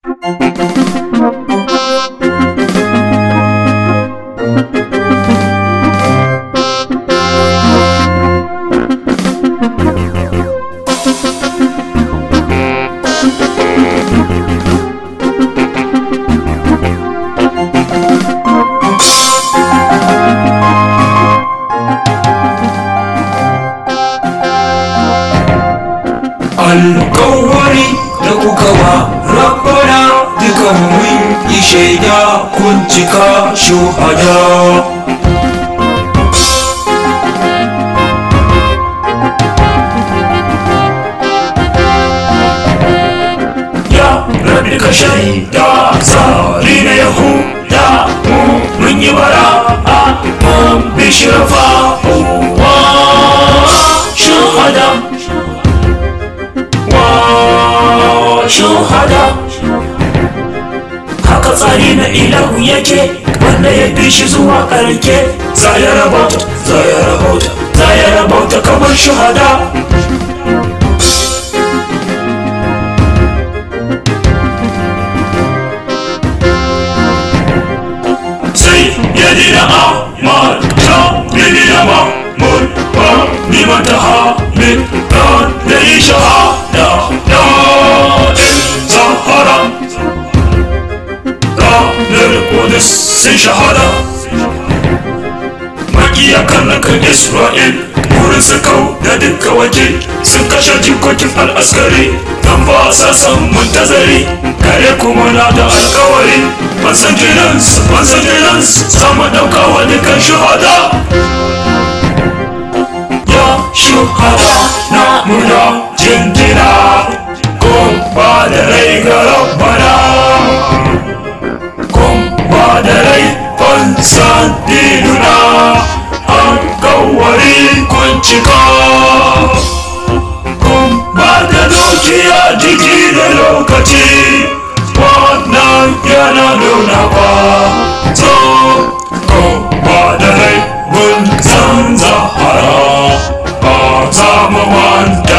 alkawari da kuka wa rabbana dukan mun yi shaida kun cika shuhada ya rabi ka shaida tsari na yahuda mu mun yi bara a mun bishirafa wa shuhada wa shuhada haka tsari na ilahu yake wanda ya bi shi zuwa karke za ya rabauta za ya rabauta za ya rabauta kamar shuhada sai ya dina amal ta bibina mamul ba liman ta hamid ran da yi shahada da in zahara ranar kudus sun shahada makiya kan isra'il wurin su kau da duka waje sun kashe jikokin al'askari don ba sa san muntazari kare kuma na da alkawari ban san jinansu ban san jinansu sama dauka wa dukan shuhada ya shuhada na muna jinjina kun ba da rai ga rabbana kun ba da rai fansan dinuna an kawari kun cika kun ba da dukiya jiki da lokaci wannan yana nuna ba so kun ba da rai mun san zahara ba za mu manta